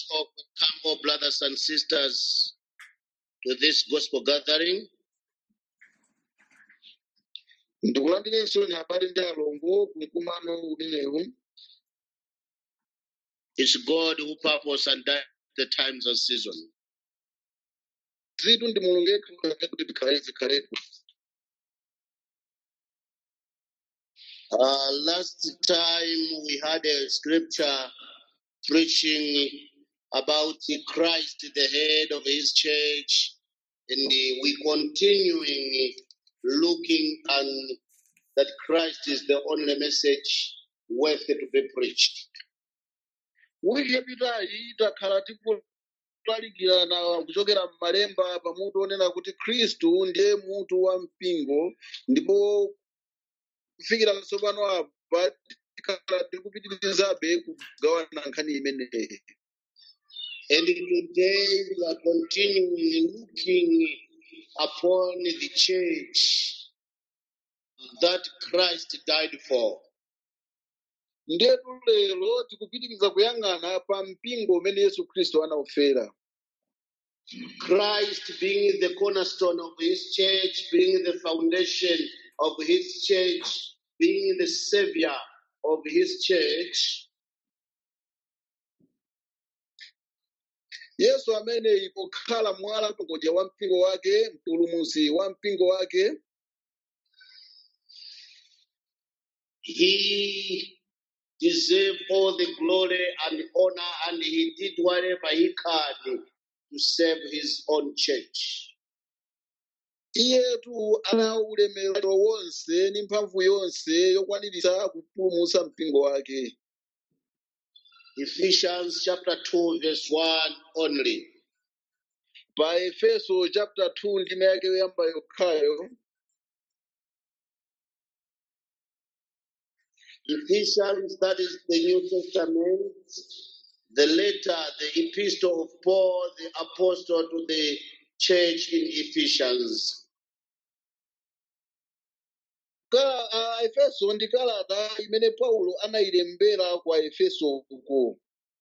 Oh, come, oh, brothers and sisters, to this gospel gathering. ndikulandirenso habari ndi alongo kumkumano umenewu It's God who purpose and direct the times and season. zitu ndi mulungu yekha kuti tikhale zikhalepo Uh, last time we had a scripture preaching about Christ, the head of his church, and uh, we continuing looking and that Christ is the only message worthy to be preached. wiki yapitayi takhala tikulalikirana kuchokera m'malemba pamutu onena kuti khristu ndiye mutu wa mpingo ndipo kufikira tsopano apa tikhala tikupitirizabe kugawana nkhani imeneyi And today we are continuing looking upon the church that Christ died for. ndetu lero tikupitiriza kuyang'ana pa mpingo umene yesu khristu anawufera Christ being the cornerstone of his church, being the foundation of his church, being the savior of his church, yesu amene pokhala mwala mngodya wa mpingo wake mpulumutsi wa mpingo wake he deserved all the glory and honor, and he did whatever he can to save his own church. iyetu ana ulemerero wonse ndi mphamvu yonse yokwaniritsa kupulumutsa mpingo wake Ephesians chapter 2, verse 1 only. pa efeso chapter 2 ndime yake yoyamba yokhayo Ephesians, that is the New Testament, the letter, the epistle of Paul, the apostle to the church in Ephesians. Ka- a efeso ndi kalata imene paulo anayilembera kwa efeso uko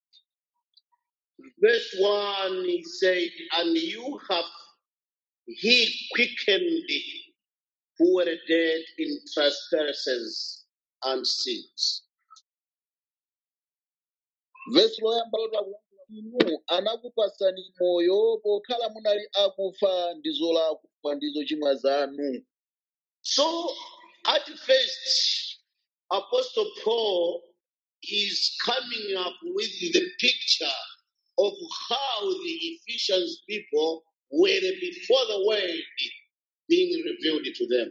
Verse 1, he said, And you have he quickened who were dead in trespasses and sins. vesi loyamba lotakulankhula inu anakupasani moyo pokhala munali akufa ndi zolakwa ndi zochimwa zanu So, at first, Apostle Paul is coming up with the picture of how the Ephesians people were before the word being revealed to them.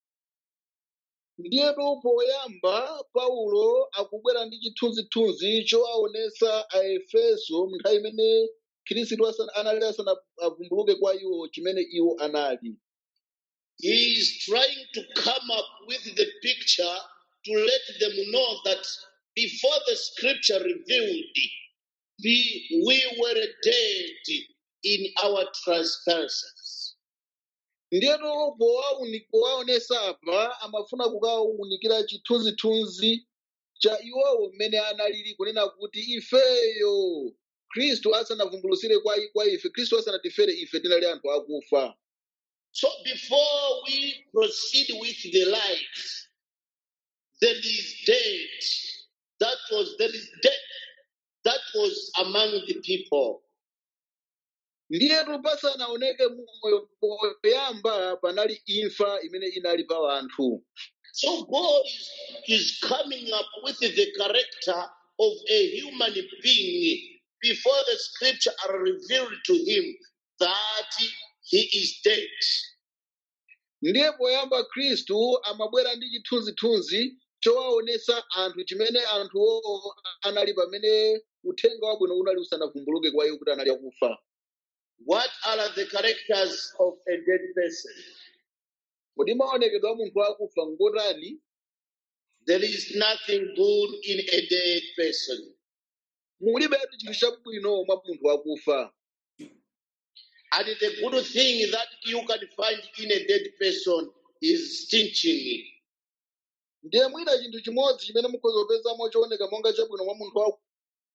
ndiyetu poyamba paulo akubwera ndi chithunzithunzi chowaonesa aefeso nthawi imene khristu asana- anali asanavumbuluke kwa iwo chimene iwo anali He is trying to come up with the picture to let them know that before the scripture revealed, we, we were dead in our trespasses. ndiyetu powauni- powaonesa apa amafuna kukawunikira chithunzithunzi cha iwowo mmene analili kunena kuti ifeyo khristu asanavumbulutsire kwa, kwa ife khristu asanatifere ife tinali anthu akufa So before we proceed with the light, there is death. That was there is death that was among the people. ndiyetu pasanaoneke moyo poyamba panali imfa imene inali pa anthu So God is, is coming up with the character of a human being before the scripture are revealed to him that he is dead. ndiye poyamba khristu amabwera ndi chithunzithunzi chowaonesa anthu chimene anthuwo anali pamene uthenga wabwino unali usanavumbuluke kwa iwo kuti anali akufa What are the characters of a dead person? kodi maonekedwe a munthu akufa ngotani There is nothing good in a dead person. mulibetu chinthu chabwino mwa munthu akufa And the good thing that you can find in a dead person is stinching. ndiye mwina chinthu chimodzi chimene mukhoza kupezamo chooneka monga chabwino mwa munthu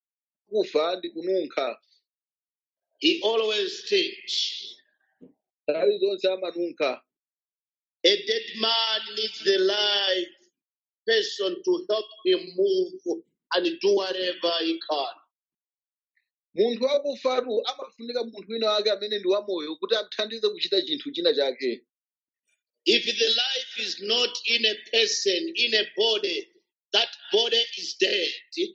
wakufa ndi kununkha He always teach. nthawi zonse amanunkha A dead man needs the live person to help him move and do whatever he can. munthu wakufatu amafunika munthu wina wake amene ndi wamoyo kuti amthandize kuchita chinthu china chake If the life is not in a person, in a body, that body is dead.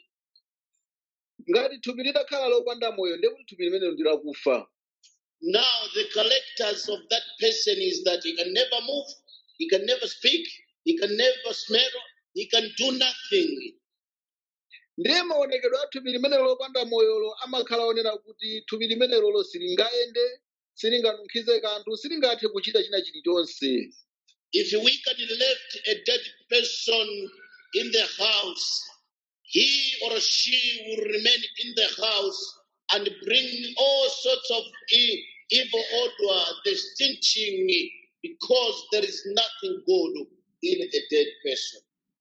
ngati thupi litakhala lopanda moyo ndiye kuti thupi limenelo ndi lakufa Now, the characters of that person is that he can never move, he can never speak, he can never smell, he can do nothing. ndiye maonekedwe a thupi limenelo lopanda moyolo amakhala onena kuti thupi limenelolo silingayende silinganunkhize kanthu silingathe kuchita china chilichonse If we can left a dead person in the house, he or she will remain in the house and bring all sorts of e- evil odor, distinction, because there is nothing good in a dead person.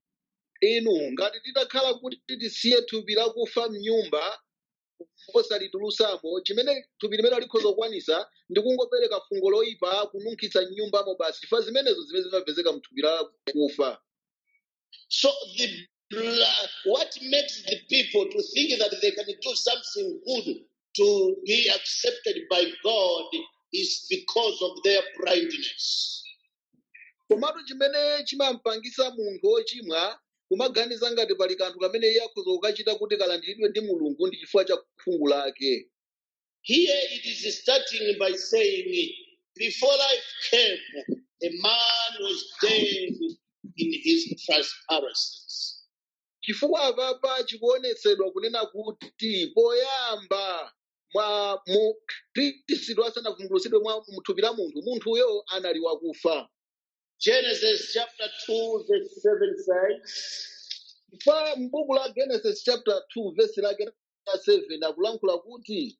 inu ngati titakhala kuti tisiye thupi lakufa mnyumba osalitulutsamo chimene thupi limene likhoza kukwanisa ndi kungopereka fungo loyipa kununkhitsa mnyumbamo basi chifukwa zimenezo zimene zimapezeka mthupi lakufa So the bla- what makes the people to think that they can do something good to be accepted by God is because of their blindness. komatu chimene chimampangisa munthu wochimwa kumaganiza ngati pali kanthu kamene iye akhoza kukachita kuti kalandiridwe ndi mulungu ndi chifukwa cha khungu lake Here it is starting by saying, before life came, a man was dead in his trespasses. chifukwa apapa chikuonetsedwa kunena kuti poyamba mwa mu khristu asanavumbulutsidwe mwa mthupi la munthu munthuyo anali wakufa Genesis chapter 2, verse 7 says, pa m'buku la genesis chapter 2 verse lake la 7 akulankhula kuti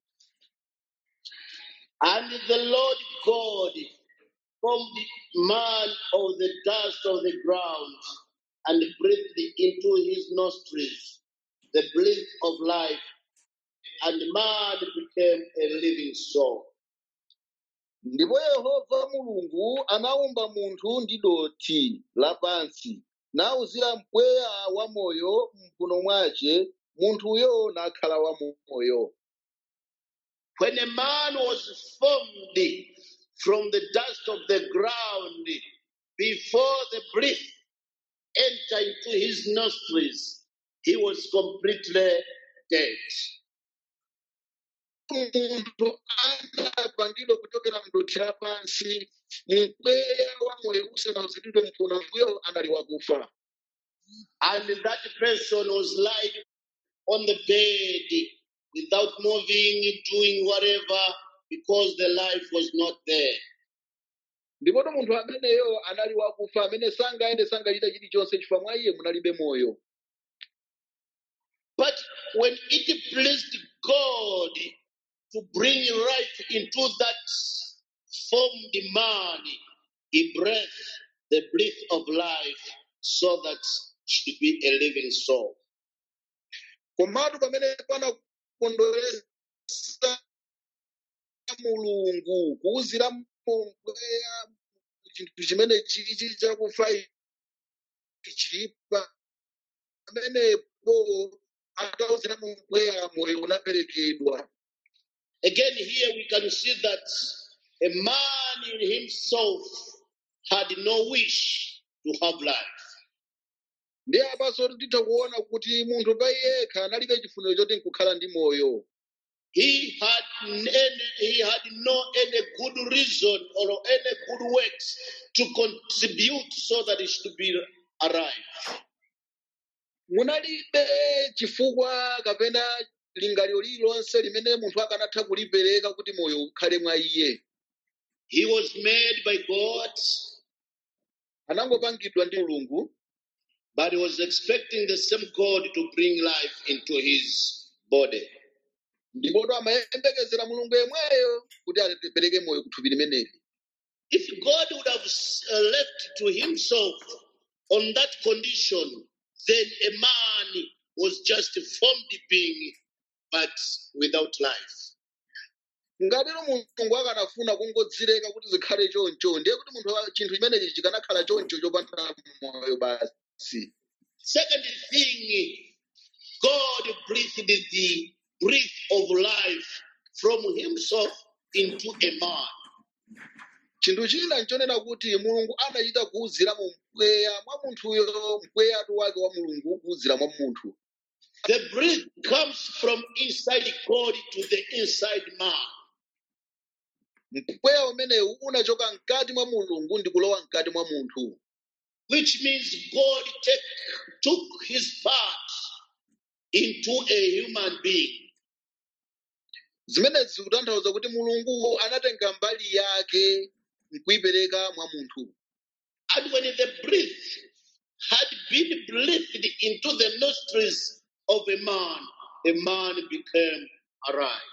And the Lord God formed man of the dust of the ground and breathed into his nostrils the breath of life, and man became a living soul. ndipo yehova mulungu anawumba munthu ndi dothi lapansi nawuzira mpweya wamoyo mphuno mwace munthuyo nakhala wamoyo When a man was formed from the dust of the ground, before the breath entered into his nostrils, he was completely dead. munthu anapangidwa kuchokera mdothi lapansi mpweya wamoyo usanawuziridwe mphuno mbuyo anali wakufa And that person was lying on the bed without moving, doing whatever, because the life was not there. ndipoto munthu ameneyo anali wakufa amene sangayende sangachita chilichonse chifukwa mwa iye munalibe moyo But when it pleased God to bring life into that formed man, he breathed the breath of life so that should be a living soul. komatu pamene panakondweresa mulungu kuwuzira mpweya chinthu chimene chichi chakufa ichipa pamenepo atawuzira mpweya moyo unaperekedwa Again, here we can see that a man in himself had no wish to have life. ndiye apanso titha kuona kuti munthu pa yekha analibe chifuniro choti nkukhala ndi moyo He had any, he had no any good reason or any good works to contribute so that he should be alive. munalibe chifukwa kapena lingaliro lililonse limene munthu akanatha kulipereka kuti moyo ukhale mwa iye He was made by God, anangopangidwa ndi mulungu but he was expecting the same God to bring life into his body. ndipoto amayembekezera mulungu yemweyo kuti atipereke moyo kuthupi limeneli If God would have uh, left to himself on that condition, then a man was just a formed being but without life. ngatero mulungu akanafuna kungodzileka kuti zikhale choncho ndiye kuti munthu wa- chinthu chimenechi chikanakhala choncho chopanda moyo basi Second thing, God breathed the breath of life from Himself into a man. chinthu china nchonena kuti mulungu anachita kuwuzira mu mpweya mwa munthuyo mpweyatu wake wa mulungu kuwuzira mwa munthu The breath comes from inside God to the inside man. mpweya umenewu unachoka mkati mwa mulungu ndi kulowa mkati mwa munthu which means God take, took his part into a human being. zimenezi zikutanthauza kuti mulungu anatenga mbali yake nkuyipereka mwa munthu And when the breath had been breathed into the nostrils of a man, the man became alive.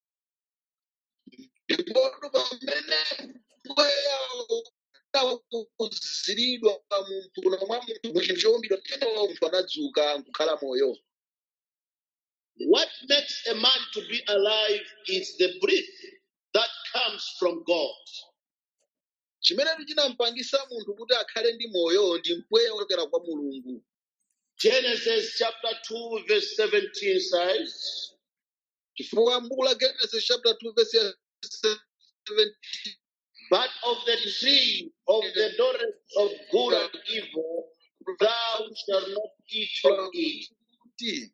ndipotu pamene mpweya unawuziridwa mumphuno mwa munthu mu chinthu chowumbidwa tenewo munthu anadzuka nkukhala moyo What makes a man to be alive is the breath that comes from God. chimenetu chinampangisa munthu kuti akhale ndi moyo ndi mpweya wochokera kwa mulungu Genesis chapter 2, verse 17 says, chifukwa m'buku la genesis chapter 2 verse ya 17 But of the tree of the knowledge of good and evil, thou shalt not eat of it. kuti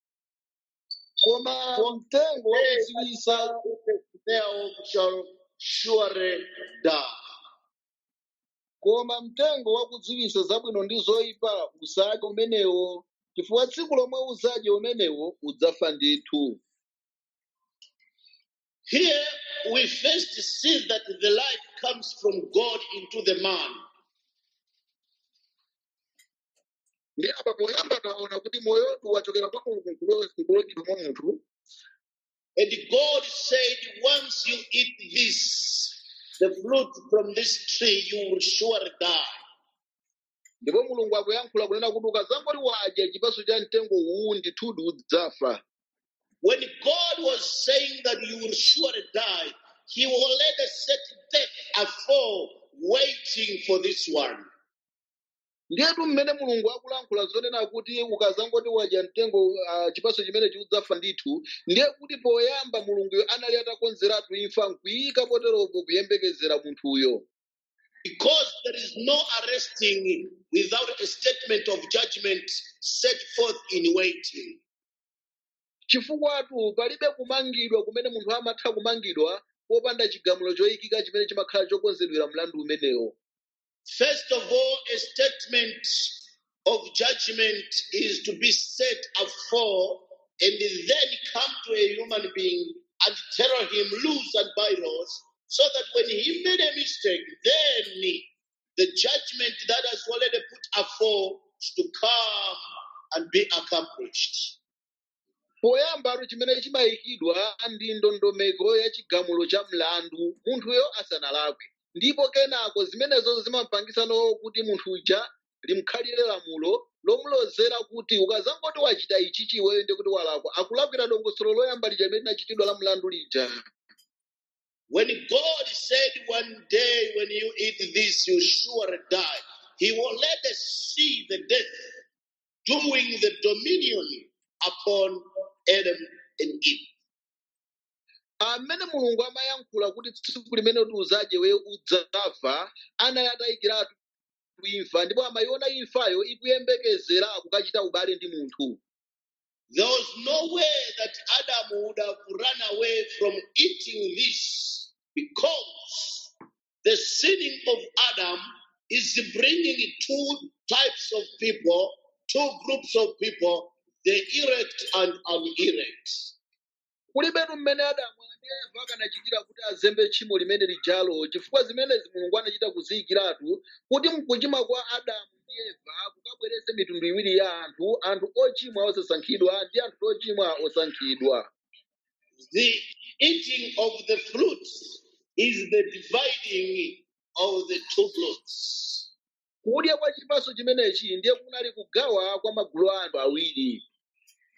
koma mtengo wakudziwitsa Thereof shall surely die. koma mtengo wakudziwitsa zabwino ndi zoyipa usadye umenewo chifukwa tsiku lomwe udzadye umenewo udzafa ndithu Here we first see that the life comes from God into the man. ndi apa poyamba taona kuti moyotu wachokera kwa mulungu nkulowedwa mwa munthu And God said, Once you eat this, the fruit from this tree, you will surely die. ndipo mulungu akuyankhula kunena kuti ukadzangoti wadya chipatso cha mtengo uwu ndithudi udzafa When God was saying that you will surely die, He already set death afore, waiting for this one. ndiyetu mmene mulungu akulankhula zonena kuti ukadzangoti wadya mtengo uh, chipatso chimenechi udzafa ndithu ndiye kuti poyamba mulunguyo anali atakonzeratu imfa nkuyika poteropo kuyembekezera munthuyo Because there is no arresting without a statement of judgment set forth in waiting. chifukwatu palibe kumangidwa kumene munthu amatha kumangidwa popanda chigamulo choyikika chimene chimakhala chokonzedwera mlandu umenewo First of all, a statement of judgment is to be set afore and then come to a human being and tell him rules and bylaws so that when he made a mistake, then the judgment that has already put afore is to come and be accomplished. poyambatu chimene chimayikidwa ndi ndondomeko ya chigamulo cha mlandu munthuyo asanalakwe ndipo kenako zimenezo zimapangisano kuti munthu uja limkhalire lamulo lomulozera kuti ukazangoti wachita ichi chiweyo ndi kuti walakwa akulakwira dongosolo loyamba lija limene linachitidwa la mlandu lija When God said one day, when you eat this, you surely die, He will let us see the death doing the dominion upon Adam and Eve. amene mulungu amayankhula kuti tsiku limene kuti uzadye we udzafa anali atayikiratu imfa ndipo amayiona imfayo ikuyembekezera kukachita ubale ndi munthu There was no way that Adam would have run away from eating this because the sinning of Adam is bringing two types of people, two groups of people, the elect and unelect. kulibetu mmene adamu ndi eva akanachitira kuti azembe tchimo limene lijalo chifukwa zimenezi mulungu anachita kuziyikiratu kuti mkuchimwa kwa adamu ndi eva kukabweretse mitundu iwiri ya anthu anthu ochimwa osasankhidwa ndi anthu ochimwa osankhidwa The eating of the fruit is the dividing of the two groups. kudya kwa chipatso chimenechi ndiye kunali kugawa kwa magulu a anthu awiri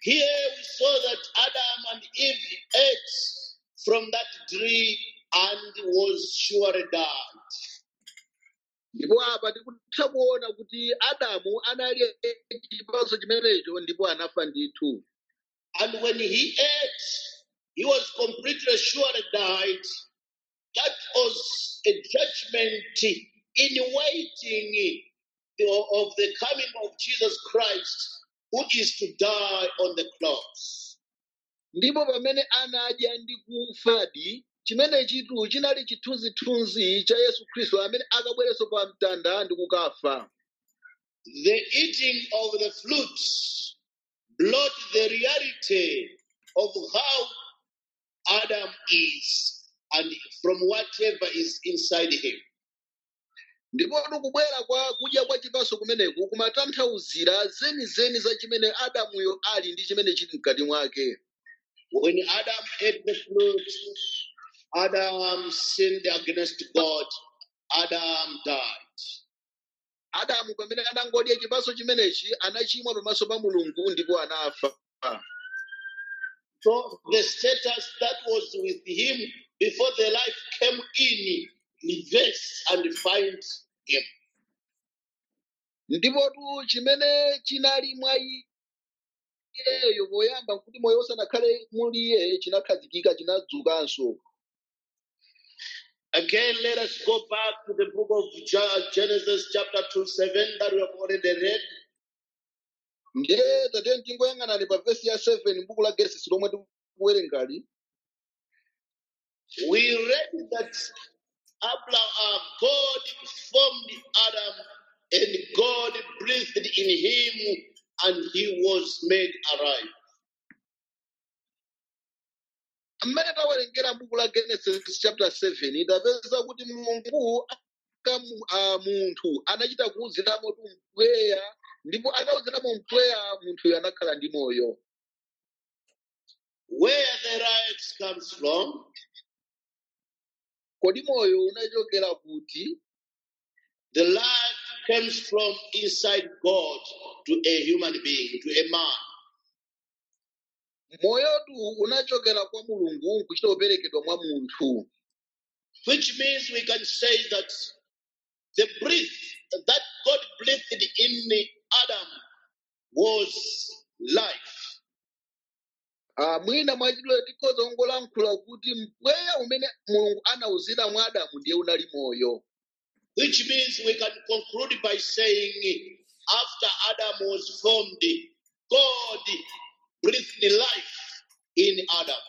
Here we saw that Adam and Eve ate from that tree and was surely died. ndipo apa tikutha kuona kuti adamu analya chipatso chimenecho ndipo anafa ndithu And when he ate, he was completely surely died. That was a judgment in waiting of the coming of Jesus Christ, who is to die on the cross. ndipo pamene anadya ndi kufadi chimene chitu chinali chithunzithunzi cha yesu khristu amene akabwerenso pa mtanda ndi kukafa The eating of the fruit brought the reality of how Adam is and from whatever is inside him. ndipo kubwera kwa kudya kwa chipatso kumeneku kumatanthauzira zenizeni za chimene adamuyo ali ndi chimene chili mkati mwake When Adam ate the fruit, Adam sinned against God. Adam died. adamu pamene anangodya chipatso chimenechi anachimwa pamaso pa mulungu ndipo anafa So the status that was with him before the life came in reverse and find him. ndipotu chimene chinali mwa iyeyo poyamba kuti moyo usanakhale muli iye chinakhazikika chinadzukanso Again, let us go back to the book of Ge- Genesis, chapter 2, 7, that we have already read. ndiye tatene tingoyang'anani pa vesi ya 7 m'buku la genesis lomwe tikuwerengali We read that Abraham, God formed Adam and God breathed in him and he was made alive. mmene tawerengera m'buku la genesis chapter 7 tapeza kuti mulungu aka mu- a munthu anachita kuwuziramo tu mpweya ndipo atawuziramo mpweya munthuyo anakhala ndi moyo Where the light comes from, kodi moyo unachokera kuti the life comes from inside God to a human being, to a man. moyotu unachokera kwa mulungu kuchita kuperekedwa mwa munthu Which means we can say that the breath that God breathed in Adam was life. Ah, mwina mwachidule tikhoza kungolankhula kuti mpweya umene mulungu anawuzira mwa adamu ndiye unali moyo Which means we can conclude by saying, after Adam was formed, God breathed life in Adam.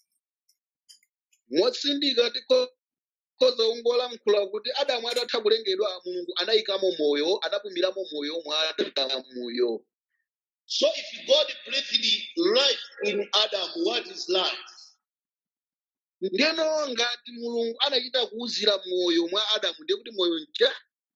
motsindika tikhoza kungolankhula kuti adamu atatha kulengedwa mulungu anayikamo moyo anapumiramo moyo mwa adamuyo So if God breathed life in Adam, what is life? ndiyeno ngati mulungu anachita kuwuzira moyo mwa adamu ndiye kuti moyo nja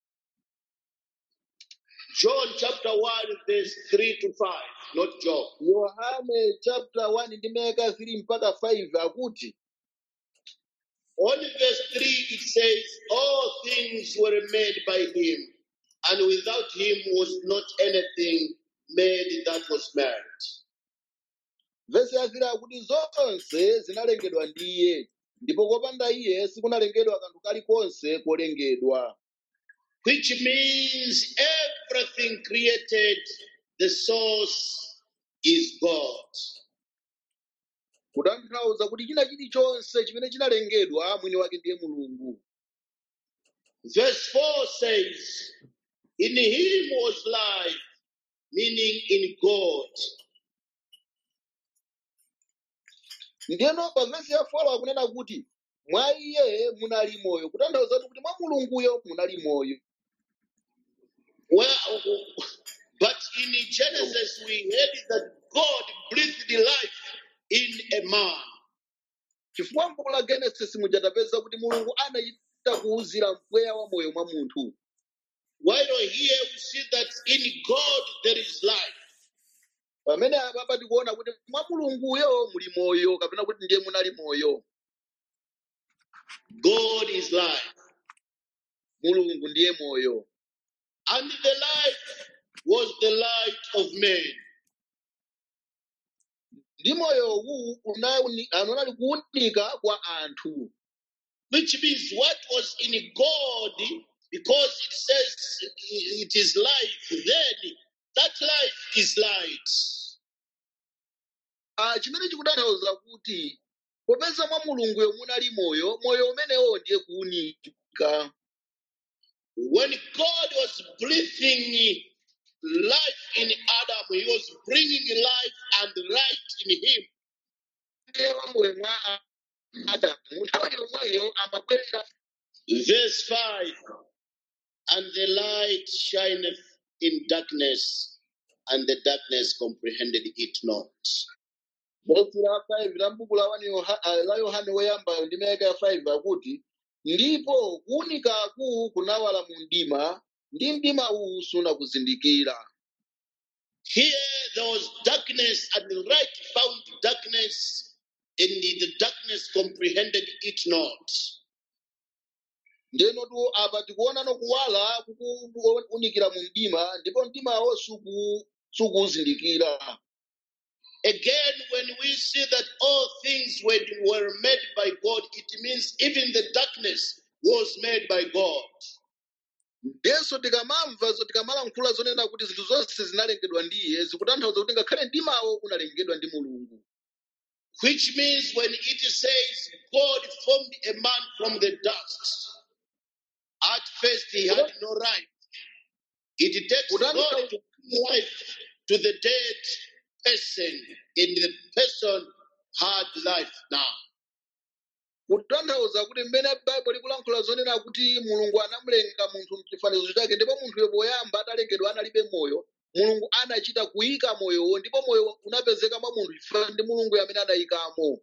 John chapter 1, verse 3 to 5, not Job. yohane chapter 1 ndi meka 3 mpaka 5 akuti On verse 3, it says, All things were made by him, and without him was not anything made that was made. vesi yazira akuti zonse zinalengedwa ndi iye ndipo kopanda iye sikunalengedwa kanthu kalikonse kolengedwa Which means everything created, the source is God. kutanthauza kuti china chilichonse chimene chinalengedwa mwini wake ndiye mulungu Verse 4 says, In him was life, meaning in God. ndiyeno pa vesi ya folo akunena kuti mwa iye munali moyo kutanthauza kuti mwa mulunguyo munali moyo Well, but in Genesis, we heard that God breathed life in a man. chifukwa m'buku la genesis mujatapeza kuti mulungu anachita kuwuzira mpweya wa moyo mwa munthu While here we see that in God there is life. pamene apapa tikuona kuti mwa mulunguyo muli moyo kapena kuti ndiye munali moyo God is life. mulungu ndiye moyo And the life was the light of men. ndi moyowu unauni- unali kuwunika kwa anthu which means what was in God, because it says it is life, then that life is light. Ah, chimene chikutanthauza kuti popeza mwa mulunguyo munali moyo moyo umenewo ndiye kuwunika When God was breathing life in Adam, He was bringing life and light in him. Ewa moyo mwa adamu nthawi yomweyo amabwera Verse 5 And the light shineth in darkness, and the darkness comprehended it not. vesi la 5 la mbuku la wani Yoha- ah, la yohane woyambayo ndi mayaka ya 5 akuti ndipo kuwunikaku kunawala mu mdima ndi mdima uwu sunakuzindikira Here there was darkness, and the light found darkness, and the darkness comprehended it not. ndeno tu apa tikuonano kuwala kukuwunikira mu mdima ndipo mdimawo suku- sukuwuzindikira Again, when we see that all things were, were made by God, it means even the darkness was made by God. ndiyenso tikamamva zo- tikamalankhula zonena kuti zinthu zonse zinalengedwa ndi iye zikutanthauza kuti ngakhale mdimawo unalengedwa ndi mulungu Which means when it says God formed a man from the dust, at first he had no life. It takes God to bring life to the dead person, and the person had life now. kutanthauza kuti mmene baibulo likulankhula zonena kuti mulungu anamulenga munthu mchifanizo chake ndipo munthuyo poyamba atalengedwa analibe moyo mulungu anachita kuyika moyowo ndipo moyo unapezeka mwa munthu chifukwa ndi mulungu amene anayikamo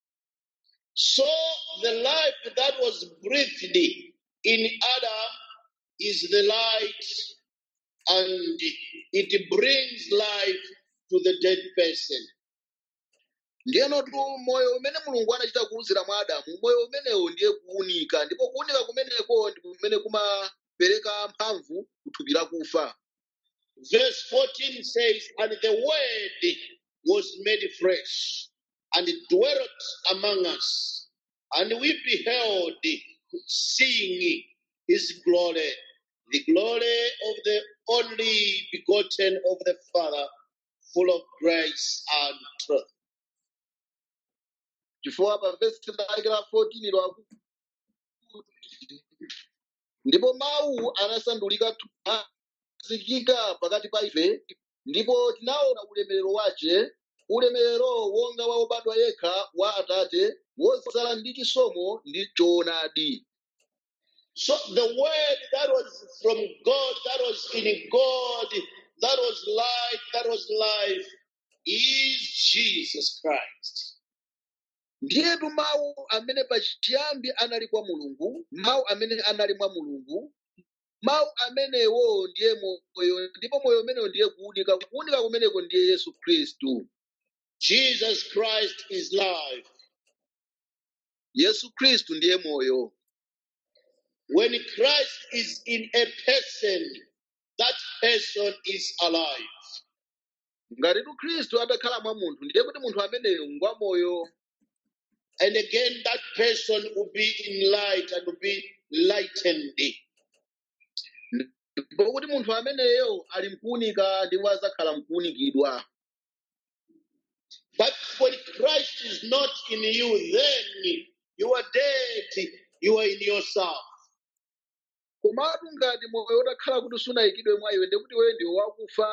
So the life that was breathed in Adam is the light, and it brings life to the dead person. ndiyeno tu moyo umene mulungu anachita kuwuzira mwa adamu moyo umenewo ndiye kuwunika ndipo kuwunika kumeneko ndi kumene kumapereka mphamvu kuthupi lakufa Verse 14 says, And the word was made flesh and dwelt among us, and we beheld, seeing his glory, the glory of the only begotten of the Father, full of grace and truth. chifukwa pa vesi lake la 14 lwakuti ndipo mawu anasandulika thupi azikika pakati pa ife ndipo tinaona ulemerero wace ulemerero wonga wa wobadwa yekha wa atate wodzala ndi chisomo ndi choonadi So the word that was from God, that was in God, that was light, that was life, is Jesus Christ. ndiyetu mawu amene pachiyambi anali kwa mulungu mawu amene anali mwa mulungu mawu amenewo ndiye moyo ndipo moyo umenewo ndiye kuwunika kuwunika kumeneko ndiye yesu khristu Jesus Christ is life. yesu khristu ndiye moyo When Christ is in a person, that person is alive. ngatitu khristu atakhala mwa munthu ndiye kuti munthu ameneyo ngwa moyo And again, that person will be in light and will be lightened. ndipo kuti munthu ameneyo ali mkuwunika ndipo adzakhala mkuwunikidwa But when Christ is not in you, then you are dead, you are in yourself. komatu ngati moyo utakhala kuti sunayikidwe mwa iwe ndiye kuti wewe ndiwe wakufa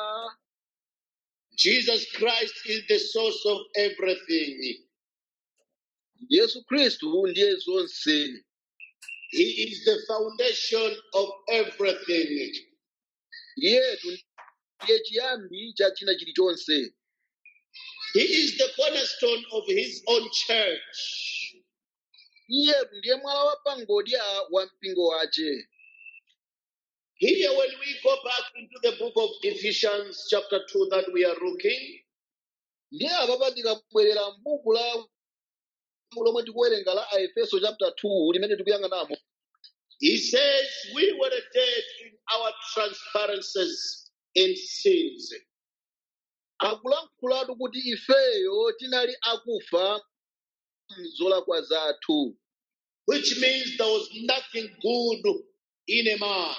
Jesus Christ is the source of everything. yesu khristu ndiye zonse He is the foundation of everything. iyetu ndiye chiyambi cha china chilichonse He is the cornerstone of his own church. iyetu ndiye mwala wa pangodya wa mpingo wace Here, when we go back into the book of Ephesians, chapter 2, that we are looking, ndiye apapa tikabwerera m'buku la lomwe tikuwerenga la aefeso chapter 2 limene tikuyang'anamo he says, We were dead in our transparencies and sins. akulankhulatu kuti ifeyo tinali akufa mzolakwa zathu which means there was nothing good in a man.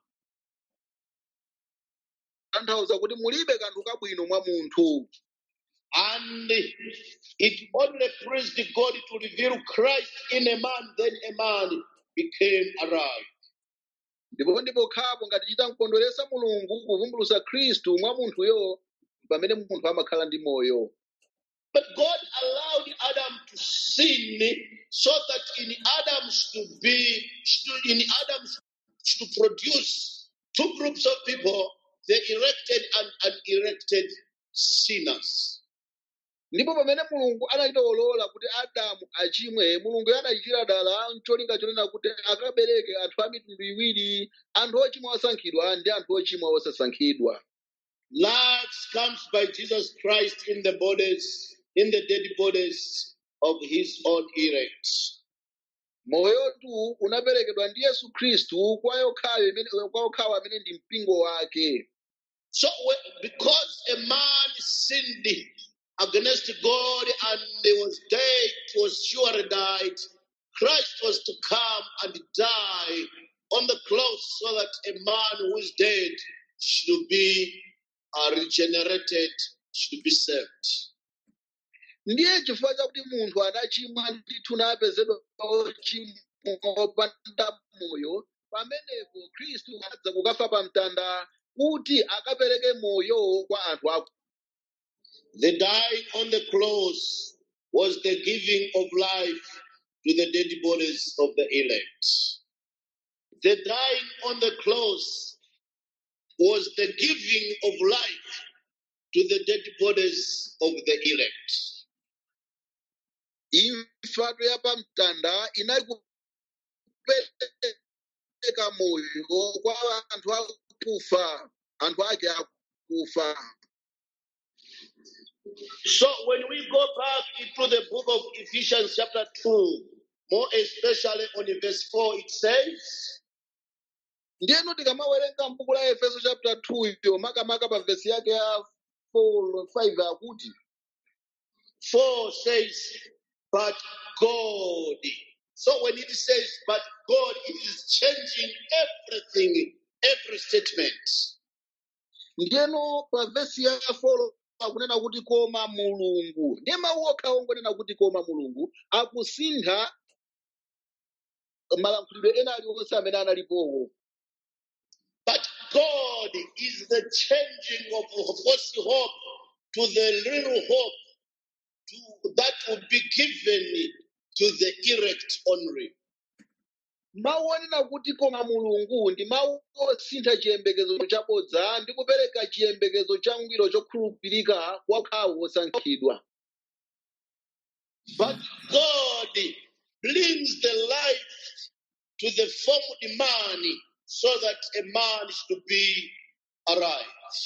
tanthauza kuti mulibe kanthu kabwino mwa munthu And it only pleased God to reveal Christ in a man, then a man became alive. ndipo ndipo khapo ngati chita mkondweresa mulungu kuvumbulusa khristu mwa munthuyo pamene munthu amakhala ndi moyo But God allowed Adam to sin so that in Adam to be, to- in Adam to produce two groups of people, the elected and unelected sinners. ndipo pamene mulungu anachitolola kuti adamu achimwe mulungu anachitira dala ncholinga chonena kuti akabereke anthu a mitundu iwiri anthu ochimwa osankhidwa ndi anthu ochimwa osasankhidwa Life comes by Jesus Christ in the bodies, in the dead bodies of his own elect. moyotu unaperekedwa ndi yesu khristu kwa yokhayo imene- kwa yokhawo amene ndi mpingo wake So, when- because a man sinned against God and he was dead, was surely died, Christ was to come and die on the cross so that a man who is dead should be uh, regenerated, should be saved. ndiye chifukwa chakuti munthu anachimwa ndithu napezedwa ochimwa opanda moyo pamenepo khristu adza kukafa pa mtanda kuti akapereke moyo kwa anthu aku The dying on the cross was the giving of life to the dead bodies of the elect. The dying on the cross was the giving of life to the dead bodies of the elect. imfatu ya pa mtanda inali kupereka moyo kwa anthu akufa anthu ake akufa So when we go back into the book of Ephesians, chapter 2, more especially on verse 4, it says, ndiyeno tikamawerenga m'buku la efeso chapter 2 iyo makamaka pa vesi yake ya 4 5 akuti 4 says, but God. So when it says, but God, it is changing everything, every statement. ndiyeno pa vesi ya 4 akunena kuti koma mulungu ndiye mawu okhawo ngonena kuti koma mulungu akusintha malankhulidwe ena aliwonse amene analipowo But God is the changing of false hope to the real hope to, that will be given to the elect only. mawu onena kuti koma mulungu ndi mawu osintha chiyembekezo chabodza ndi kupereka chiyembekezo changwiro chokhulupirika kwa okhawo osankhidwa But God brings the life to the formed man so that a man should be alive.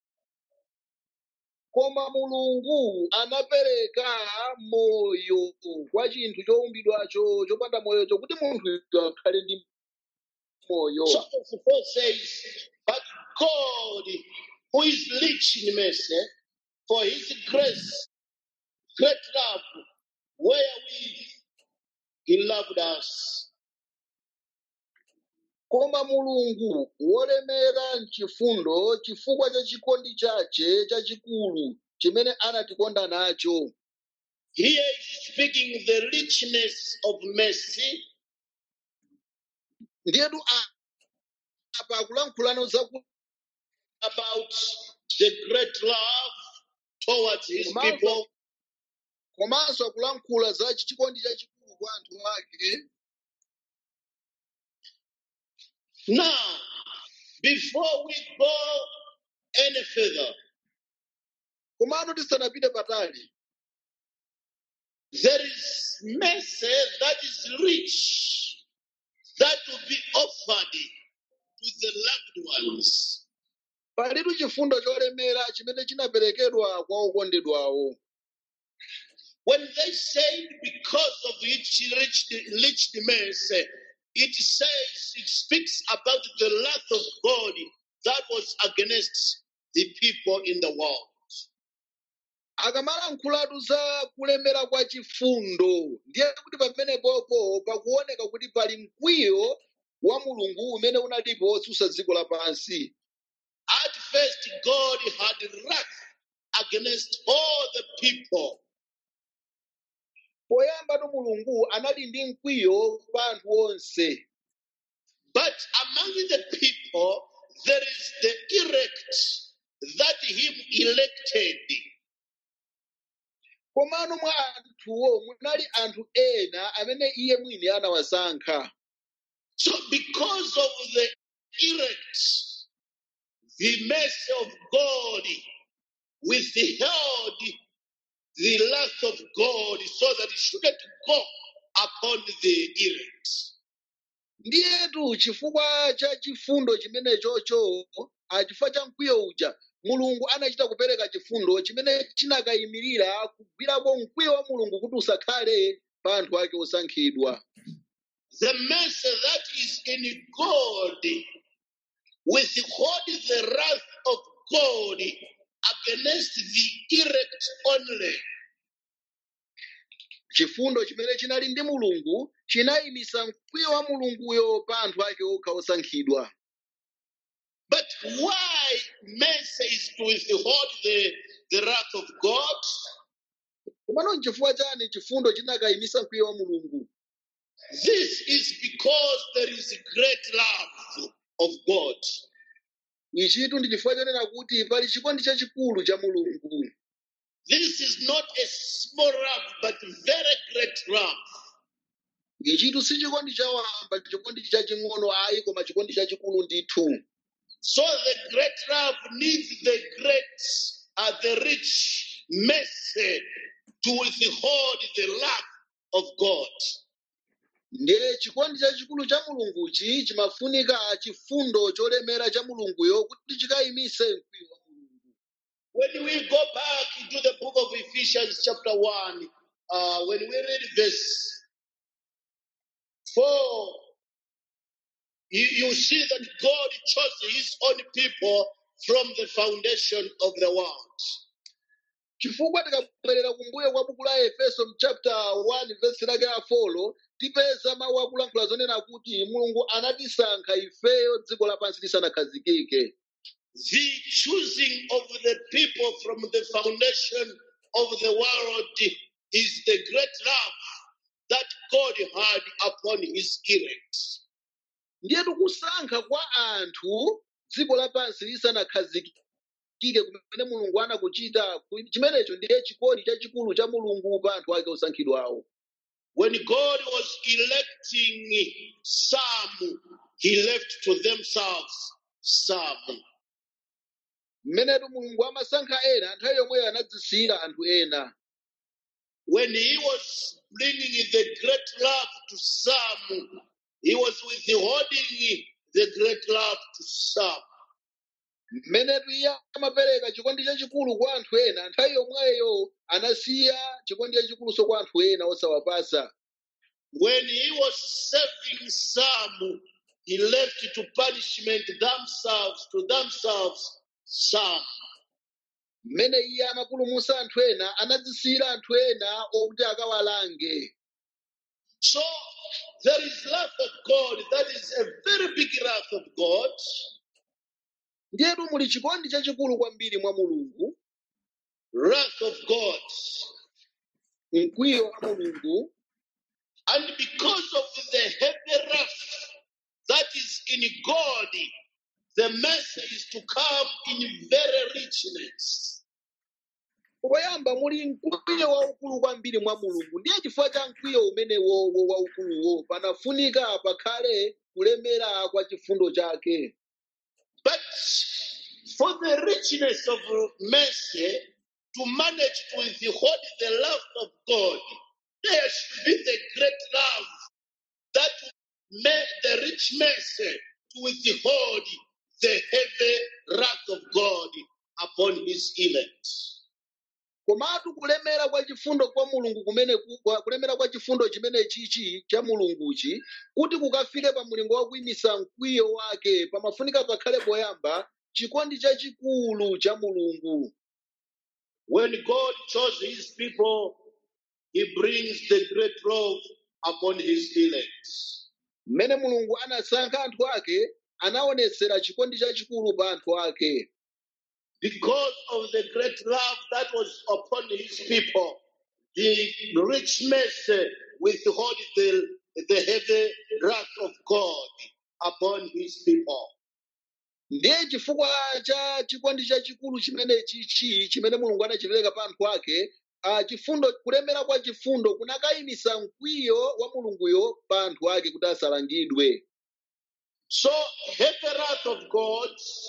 koma mulungu anapereka moyo kwa chinthu chowumbidwacho chopanda moyocho kuti munthu akhale ndi moyo So verse 4 says, But God, who is rich in mercy, for his grace, great love, wherewith he loved us, koma mulungu wolemera mchifundo chifukwa cha chikondi chache chachikulu chimene anatikonda nacho Here is speaking the richness of mercy, ndiyetu a- apa akulankhulano zaku about the great love towards his komanso people, komanso akulankhula za chikondi chachikulu kwa anthu ake Now, before we go any further, komano tisanapite patali there is mercy that is rich that will be offered to the loved ones. palitu chifundo cholemera chimene chinaperekedwa kwa okondedwawo When they said because of its rich, rich mercy, it says, it speaks about the wrath of God that was against the people in the world. akamalankhulatu za kulemera kwa chifundo ndiye kuti pamenepopo pakuoneka kuti pali mkwiyo wa mulungu umene unalipo wotsutsa dziko lapansi At first, God had wrath against all the people, poyambatu mulungu anali ndi mkwiyo pa anthu onse but among the people, there is the elect that Him elected. komano mwa anthuwo munali anthu ena amene iye mwini anawasankha So, because of the elect, the mercy of God withheld the wrath of God so that it shouldn't go upon the elect. ndiyetu chifukwa cha chifundo chimenechocho ah, chifukwa cha mkwiyo uja mulungu anachita kupereka chifundo chimene chinakayimirira kugwirapo mkwiyo wa mulungu kuti usakhale pa anthu ake osankhidwa The mercy that is in God withhold the wrath of God against the elect only. chifundo chimene chinali ndi mulungu chinayimisa mkwiyo wa mulunguyo pa anthu ake okha osankhidwa But why mercy is to withhold the, the wrath of God? komano nchifukwa chani chifundo chinakayimisa mkwiyo wa mulungu This is because there is great love of God. ichitu ndi chifukwa chonena kuti pali chikondi chachikulu cha mulungu This is not a small love, but very great love. ichitu si chikondi chawamba chikondi chaching'ono ayi koma chikondi chachikulu ndithu So the great love needs the great, uh, the rich mercy to withhold the wrath of God. ndiye chikondi chachikulu cha mulunguchi chimafunika chifundo cholemera cha mulunguyo kuti chikayimise mkwiyo wa mulungu When we go back into the book of Ephesians, chapter 1, uh, when we read verse 4, you, you see that God chose his own people from the foundation of the world. chifukwa tikabwerera kumbuyo kwa buku la efeso mchapter 1 vesi lake la folo tipeza mawu akulankhula zonena kuti mulungu anatisankha ifeyo dziko lapansi lisanakhazikike The choosing of the people from the foundation of the world is the great love that God had upon his elect. ndiye tikusankha kwa anthu dziko lapansi lisanakhazikike kumene mulungu anakuchita ku- chimenecho ndiye chikondi chachikulu cha mulungu pa anthu ake osankhidwawo When God was electing some, he left to themselves some. mmenetu mulungu amasankha ena nthawi yomweyo anadzisiyira anthu ena When he was bringing the great love to some, he was withholding the great love to some. mmenetu iye amapereka chikondi chachikulu kwa anthu ena nthawi yomweyo anasiya chikondi chachikuluso kwa anthu ena osawapasa When he was saving some, he left to punishment themselves, to themselves some. mmene iye amapulumutsa anthu ena anadzisiyira anthu ena okuti akawalange So there is wrath of God. That is a very big wrath of God. ndiyetu muli chikondi chachikulu kwambiri mwa mulungu Wrath of God. mkwiyo wa mulungu And because of the heavy wrath that is in God, the mercy is to come in very richness. poyamba muli mkwiyo waukulu kwambiri mwa mulungu ndiye chifukwa cha mkwiyo umenewo wo waukuluwo panafunika pakhale kulemera kwa chifundo chake But for the richness of mercy, to manage to withhold the love of God, there should be the great love that made the rich mercy to withhold the heavy wrath of God upon his elect. komatu kulemera kwa chifundo kwa mulungu kumene ku- kwa- kulemera kwa chifundo chimene chichi cha mulunguchi kuti kukafike pa mulingo wa kuyimisa mkwiyo wake pamafunika pakhale poyamba chikondi chachikulu cha mulungu When God chose his people, he brings the great love upon his elect. mmene mulungu anasankha anthu ake anaonetsera chikondi chachikulu pa anthu ake Because of the great love that was upon his people, the rich mercy withhold the, the heavy wrath of God upon his people. ndiye chifukwa cha chikondi chachikulu chimene chichi chimene mulungu anachipereka pa anthu ake ah, chifundo kulemera kwa chifundo kunakayimisa mkwiyo wa mulunguyo pa anthu ake kuti asalangidwe So, heavy wrath of God,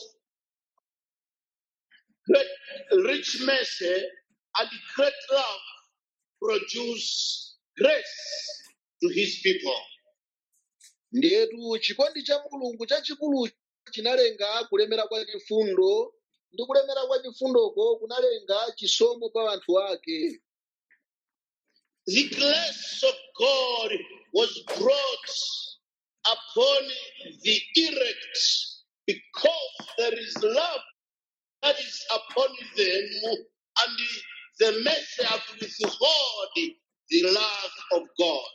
great rich mercy, and great love produce grace to his people. ndiyetu chikondi cha mulungu chachikulu chinalenga kulemera kwa chifundo ndi kulemera kwa chifundoko kunalenga chisomo pa anthu ake The grace of God was brought upon the elect because there is love that is upon them, and the mercy have withhold the wrath of God.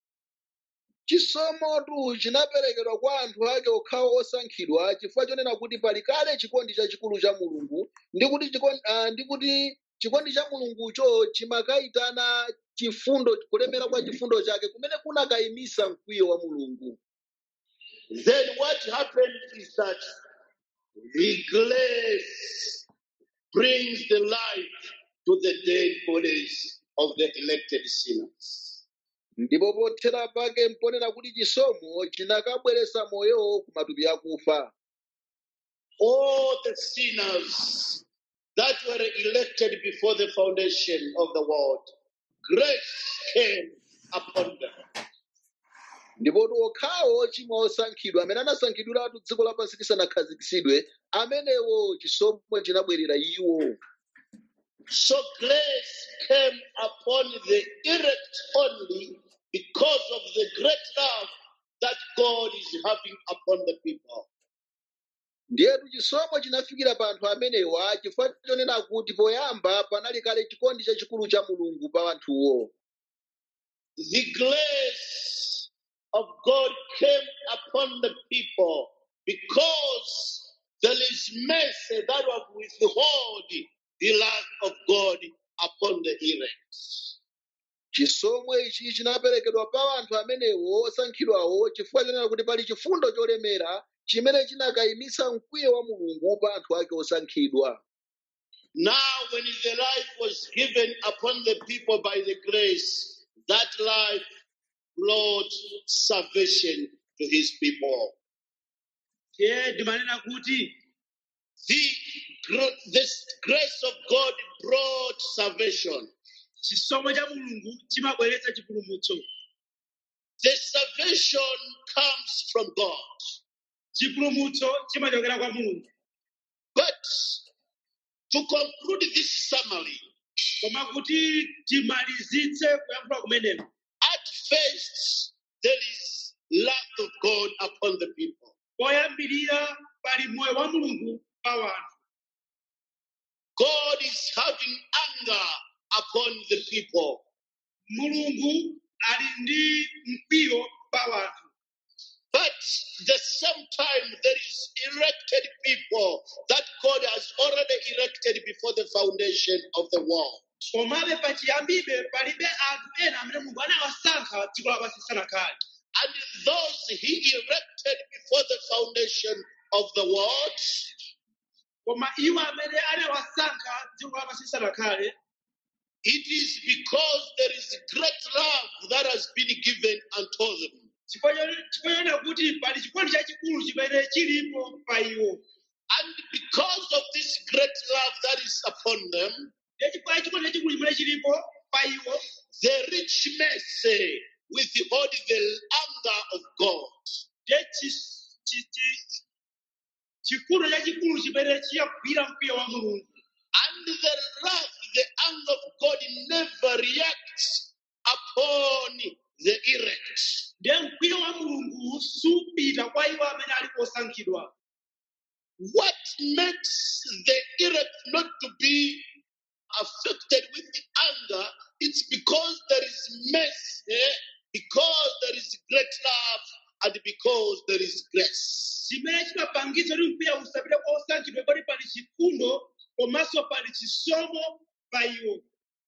chisomotu chinaperekedwa kwa anthu ake okhawo osankhidwa chifukwa chonena kuti pali kale chikondi chachikulu cha mulungu ndi kuti chikondi, ah, ndi kuti chikondi cha mulungucho chimakayitana chifundo kulemera kwa chifundo chake kumene kunakayimisa mkwiyo wa mulungu Then what happened is that the grace brings the life to the dead bodies of the elected sinners. ndipo pothera pake mponena kuti chisomo chinakabweretsa moyo ku matupi akufa all the sinners that were elected before the foundation of the world, grace came upon them. ndipo okhawo ochimwa osankhidwa amene anasankhidwiratu dziko lapansi lisanakhazikitsidwe amenewo chisomo chinabwerera iwo So grace came upon the elect only because of the great love that God is having upon the people. ndiyetu chisomo chinafikira pa anthu amenewa chifukwa chonena kuti poyamba panali kale chikondi chachikulu cha mulungu pa anthuwo The grace of God came upon the people because there is mercy that will withhold the wrath of God upon the elect. chisomo ichi chinaperekedwa pa anthu amenewo osankhidwawo chifukwa chonena kuti pali chifundo cholemera chimene chinakayimisa mkwiyo wa mulungu pa anthu ake osankhidwa Now, when the life was given upon the people by the grace, that life brought salvation to his people. tiye ndimanena kuti The, gr- this grace of God brought salvation. chisomo cha mulungu chimabweretsa chipulumutso The salvation comes from God. chipulumutso chimachokera kwa mulungu But to conclude this summary, koma kuti timalizitse kuyankhula kumeneko at first there is wrath of God upon the people. poyambirira pali moyo wa mulungu pa wanthu God is having anger upon the people. mulungu ali ndi mkwiyo pa wanthu But the same time there is elected people that God has already elected before the foundation of the world. komabe pachiyambibe palibe anthu ena amene mulungu anawasankha dziko lapansi lisanakhale And those he elected before the foundation of the world, koma iwo amene anawasankha dziko lapansi lisanakhale it is because there is great love that has been given unto them. chifukwa kuti pali chikondi chachikulu chimene chilipo pa iwo And because of this great love that is upon them, ndiye chifukwa chikondi chachikulu chimene chilipo pa iwo the rich mercy withhold the anger of God. ndiye chi- chi- chi- chifundo chachikulu chimene chiyagwira mkwiyo wa mulungu And the wrath, the anger of God never reacts upon the elect. ndiye mkwiyo wa mulungu supita kwa iwo amene ali osankhidwa What makes the elect not to be affected with the anger, it's because there is mercy, because there is great love, and because there is grace. chimene chimapangitsa kuti mkwiyo usapite kwa osankhidwa pali pali chifundo komanso pali chisomo pa iwo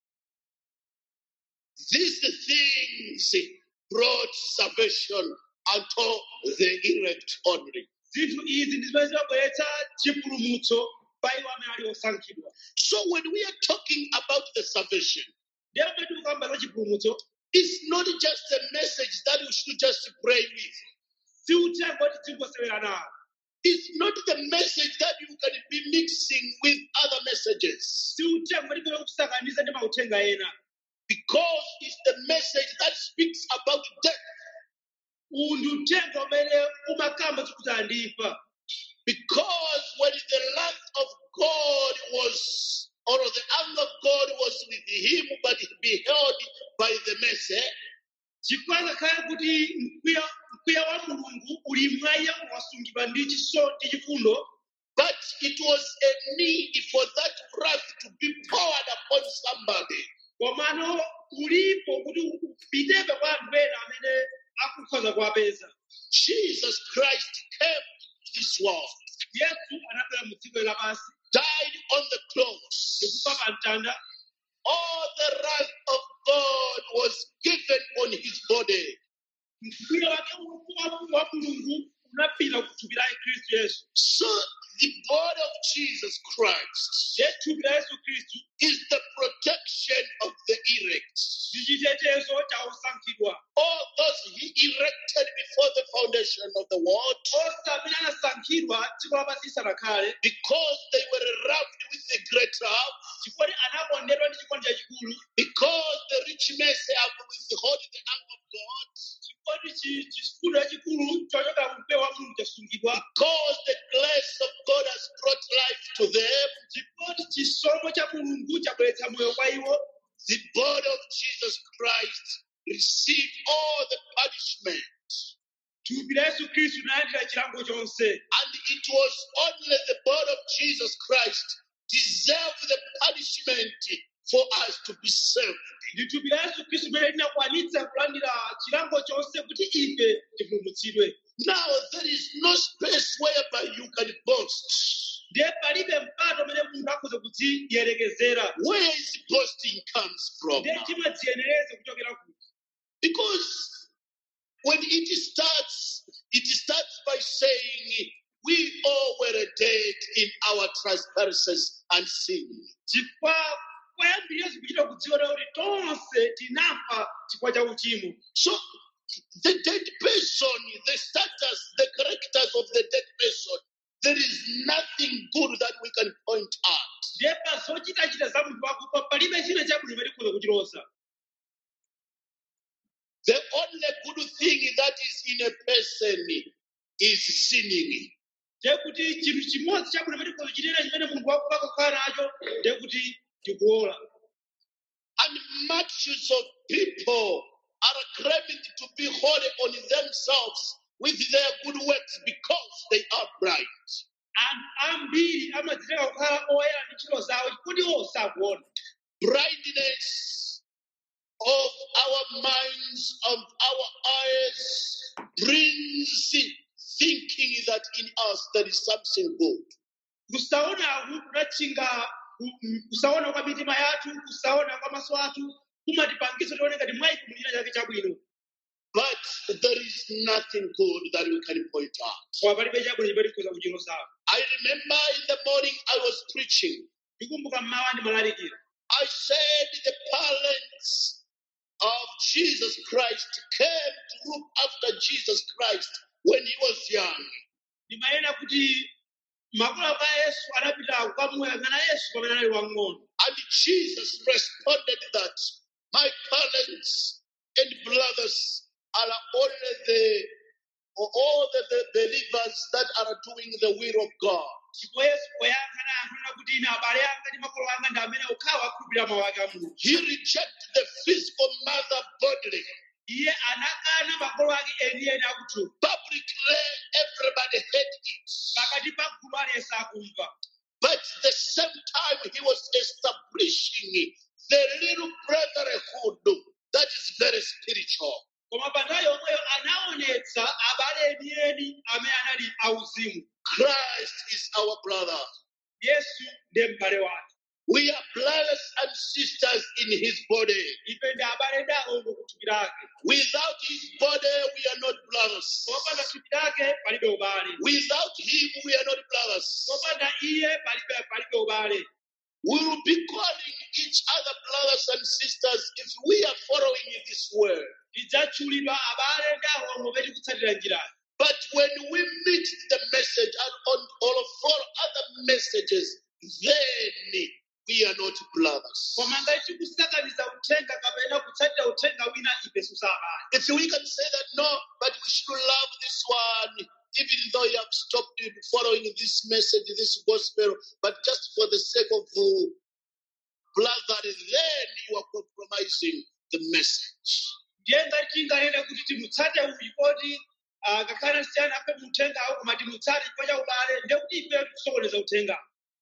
These things brought salvation unto the elect only. zinthu izi ndi zimene zimabweretsa chipulumutso pa iwo amene ali osankhidwa So when we are talking about the salvation, ndiye pamene tikukamba za chipulumutso it's not just a message that we should just pray with. si uthenga kuti tingosewera nawo It's not the message that you can be mixing with other messages. si uthenga kuti tikone kusakaniza ndi mauthenga ena Because it's the message that speaks about death. uwu ndi uthenga umene umakamba zikuti andifa Because when the wrath of God was, or the anger of God was with him, but he beheld by the mercy, chifukwa ngakhale kuti mkwiyo mkwiyo wa mulungu uli mwa iye wasungidwa ndi chiso ndi chifundo but it was a need for that wrath to be poured upon somebody. komano ulipo kuti upitepe kwa anthu ena amene akukhoza kuwapeza Jesus Christ came to this world, yesu anabwera mu dziko lapansi died on the cross. ndikufa pa mtanda All the wrath of God was given on his body. mkwiyo wake wa- wa mulungu unapita kuthupi la khristu yesu So the body of Jesus Christ ye thupi la yesu khristu is the protection of the elect. ndi chitetezo cha osankhidwa All those he erected before the foundation of the world onse amene anasankhidwa dziko lapansi lisanakhale because they were loved with a great love, chifukwa anakondedwa ndi chikondi chachikulu because the rich mercy have withheld the anger of God, chifukwa chifundo chachikulu chochoka mkwiyo wa mulungu chasungidwa because the grace of God has brought life to them. chifukwa chisomo cha mulungu chabweretsa moyo kwa iwo The body of Jesus Christ received all the punishment. thupi la yesu khristu linalandira chilango chonse And it was only the body of Jesus Christ deserved the punishment for us to be saved. ndi thupi la yesu khristu limene linakwanitsa kulandira chilango chonse kuti ife tipulumutsidwe Now there is no space whereby you can boast. ndiye palibe mpato umene munthu akhoza kudziyerekezera Where is boasting comes from? ndiye chimadziyenereza kuchokera kuti Because when it starts, it starts by saying, We all were dead in our trespasses and sin. chifukwa kwayambira yesu kuchita kudziona kuti tonse tinafa chifukwa cha uchimo So the dead person, the status, the characters of the dead person, there is nothing good that we can point out. ndiye pa zochitachita za munthu wakufa palibe china chabwino imene tikhoza kuchiloza The only good thing that is in a person is sinning. ndiye kuti chinthu chimodzi chabwino imene tikhoza kuchitira chimene munthu wakufa akakhala nacho ndiye kuti tikuola And multitudes of people are claiming to be holy on themselves with their good works because they are blind. anthu ambiri amadziteka kukhala oyera ndi ntchito zawo kuti iwo sakuona Blindness of our minds, of our eyes, brings thinking that in us there is something good. kusaonaku kunatchinga ku- ku- kusaona kwa mitima yathu kusaona kwa maso athu kumatipangitsa tione ngati mwa ife muli china chake chabwino But there is nothing good that we can point out. koma palibe chabwino chimene tikhoza kuchilozapo I remember in the morning I was preaching. ndikumbuka mmawa ndimalalikira I said the parents of Jesus Christ came to look after Jesus Christ when he was young. ndimanena kuti makolo a yesu anapita kukamuyang'ana yesu pamene anali wang'ono And Jesus responded that my parents and brothers are only the all the, the believers that are doing the will of God. ndipo yesu poyankha anayankhula kuti ine abale anga ndi makolo anga ndi amene okhawa akhulupirira mawu ake a mulungu He rejected the physical mother bodily. iye anakana makolo ake enieni akuthupi Publicly, everybody heard it. pakati pa gulu aliyense akumva But the same time, he was establishing the little brotherhood that is very spiritual. koma pa nthawi yomweyo anaonetsa abale enieni amene anali auzimu Christ is our brother. yesu ndiye m'bale wathu We are brothers and sisters in his body. ife ndi abale dawo mukuthupi lake Without his body, we are not brothers. popanda thupi lake palibe ubale Without him, we are not brothers. popanda iye palibe palibe ubale We will be calling each other brothers and sisters if we are following this word. tidzatchulidwa abale ndawo omwe tikutsatira njirayo But when we meet the message and on all follow other messages, then we are not brothers. koma ngati tikusakaniza uthenga kapena kutsatira uthenga wina ifeso si abale If we can say that no, but we should love this one, even though you have stopped following this message, this gospel, but just for the sake of uh, brother, then you are compromising the message. ndiye ngati tinganene kuti timutsate uyu poti ah, ngakhale siyana afe muthengawo koma timutsate chifukwa cha ubale ndiye kuti ife tikusokoneza uthenga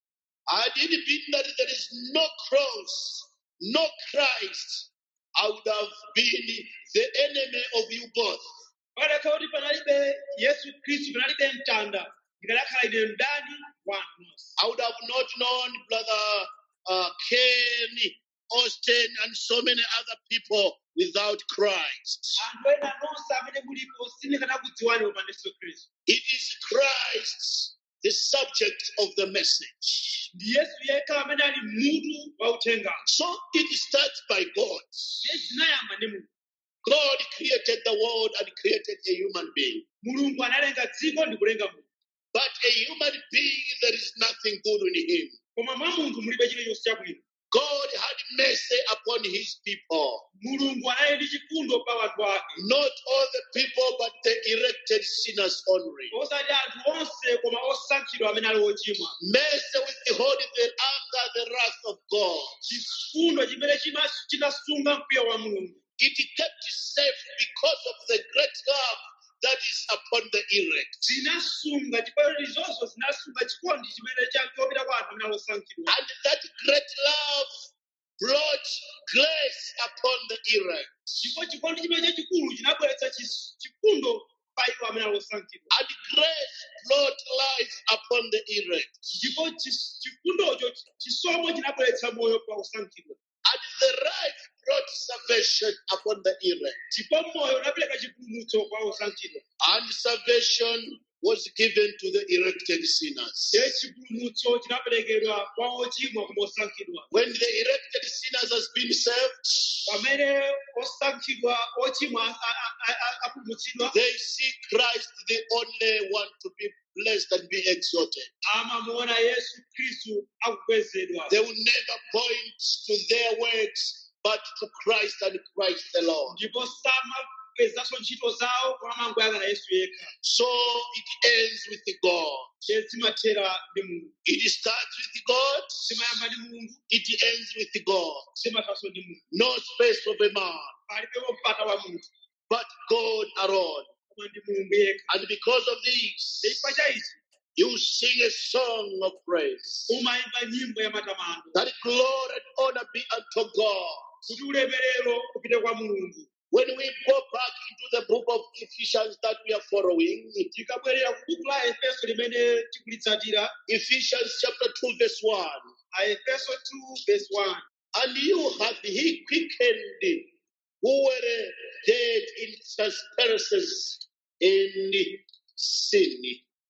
I didn't mean that there is no cross, no Christ. I would have been the enemy of you both. padakhala kuti panalibe yesu khristu panalibe mtanda ndikadakhala ine mdani wanu nonse I would have not known brother uh, Ken, Austin, and so many other people without Christ. anthu ena nonse amene mulipo sindikanakudziwani popanda yesu khristu It is Christ, the subject of the message. ndi yesu yekha amene ali mutu wa uthenga So it starts by God. iye zinayamba ndi mulungu God created the world and created a human being. mulungu analenga dziko ndi kulenga munthu But a human being, there is nothing good in him. koma mwa munthu mulibe chilichonse chabwino God had mercy upon his people. mulungu anali ndi chifundo pa wanthu ake Not all the people, but the elected sinners only. osati anthu onse koma osankhidwa amene ali ochimwa Mercy withhold the anger, the wrath of God. chifundo chimene chima- chinasunga mkwiyo wa mulungu It kept safe because of the great love that is upon the elect. zinasunga chifukwa izonso zinasunga chikondi chimene cha- chopita kwa anthu amene ali osankhidwa And that great love brought grace upon the elect. ndipo chikondi chimene chachikulu chinabweretsa chis- chifundo pa iwo amene ali osankhidwa And grace brought life upon the elect. ndipo chis- chifundocho chisomo chinabweretsa moyo pa osankhidwa And the life brought salvation upon the elect. ndipo moyo unapereka chipulumutso kwa osankhidwa And salvation was given to the elected sinners. ndiye chipulumutso chinaperekedwa kwa ochimwa koma osankhidwa When the elected sinners has been saved, pamene osankhidwa ochimwa a- a- a- apulumutsidwa they see Christ the only one to be blessed and be exalted. amamuona yesu khristu akukwezedwa They will never point to their works, but to Christ and Christ alone. ndipo samakwezanso ntchito zawo koma amangoyang'ana yesu yekha So it ends with God. ndiye zimathera ndi mulungu It starts with God, zimayamba ndi mulungu it ends with God. zimathanso ndi mulungu No space of a man, palibepo mpata wa munthu but God alone. koma ndi mulungu yekha And because of this, chifukwa cha ichi you sing a song of praise. umayimba nyimbo ya matamando That glory and honor be unto God. kuti ulemerero upite kwa mulungu When we go back into the book of Ephesians that we are following, tikabwerera ku buku la efeso limene tikulitsatira Ephesians chapter 2, verse 1. a efeso 2 verse 1 And you have he quickened who were dead in trespasses and sin.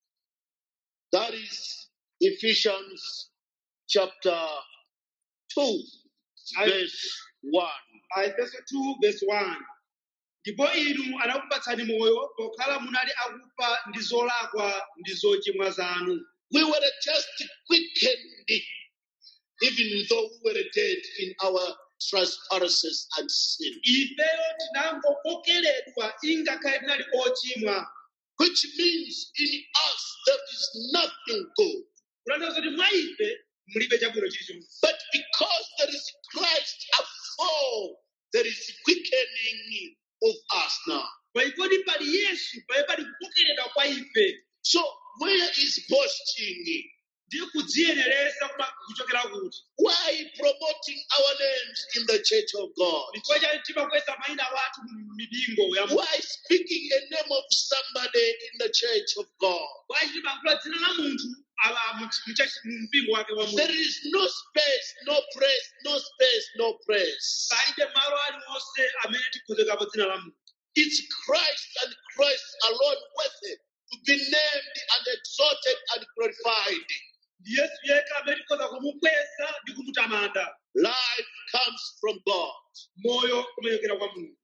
That is Ephesians chapter 2, verse 1. a efeso 2 verse 1 ndipo inu anakupatsani moyo pokhala munali akufa ndi zolakwa ndi zochimwa zanu We were just quickened, even though we were dead in our trespasses and sin. ifeyo tinangokokeledwa ingakhale tinali ochimwa Which means in us there is nothing good. kutanthauza kuti mwa ife mulibe chabwino chilichonse But because there is Christ afore, there is quickening of us now. paikoti pali yesu pali pali kukokeledwa kwa ife So where is boasting? ndi kudziyenereza kuma- kuchokera kuti Why promoting our names in the church of God? ndichifukwa chani timakweza mayina wathu mu mipingo ya Mulungu. Why speaking a name of somebody in the church of God? bwanji timayankhula dzina la munthu aba mu- mu church- mu mpingo wake wa There mulungu is no space, no praise, no space, no praise. palibe malo aliwonse amene tikhozekapo dzina la munthu It's Christ and Christ alone worthy to be named and exalted and glorified. ndi yesu yekha amene tikhoza kumukweza ndi kumutamanda Life comes from God. moyo kumachokera kwa mulungu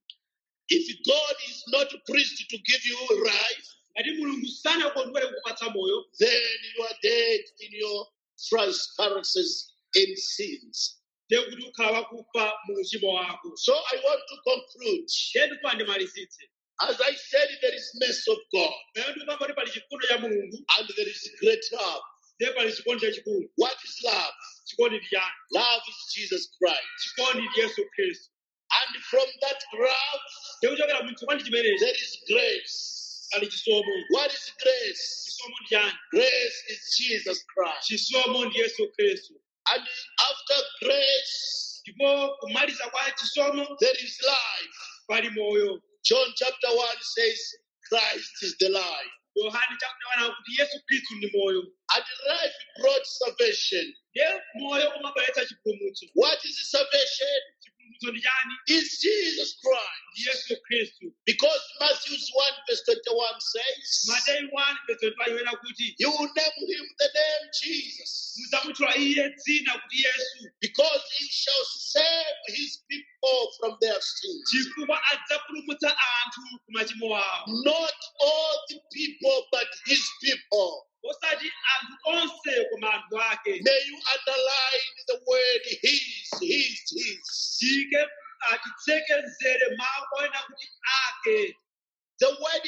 If God is not pleased to give you life, ngati mulungu sanakondwere kukupatsa moyo then you are dead in your transgressions and sins. ndiye kuti ukhala wakufa mu uchimo wako So I want to conclude. ndiye ndikupa ndimalizitse As I said, there is mercy of God pamene ndikupamba kuti pali chifundo cha mulungu and there is great love. ndiye pali chikondi chachikulu What is love? chikondi ndi chani Love is Jesus Christ. chikondi ndi yesu khristu And from that love, ndiye kuchokera mu chikondi chimenechi there is grace. pali chisomo What is grace? chisomo ndi chani Grace is Jesus Christ. chisomo ndi yesu khristu And after grace, ndipo kumaliza kwa chisomo there is life. pali moyo John chapter 1 says, Christ is the life. yohane chakunawana kuti yesu khristu ndi moyo And life brought salvation. ndiye moyo umabweretsa chipulumutso What is salvation? chipulumutso ndi chani Is Jesus Christ. ndi yesu khristu Because Matthew 1 verse 21 says, mateyu 1 verse 25 iwena kuti You will name him the name Jesus, mudzamutchula iye dzina kuti yesu because he shall save his people from their sins. chifukwa adzapulumutsa anthu ku machimo awo Not all the people, but his people. osati anthu onse koma anthu ake May you underline the word his, his, his. tike atitsekezere mawu oyena kuti ake The word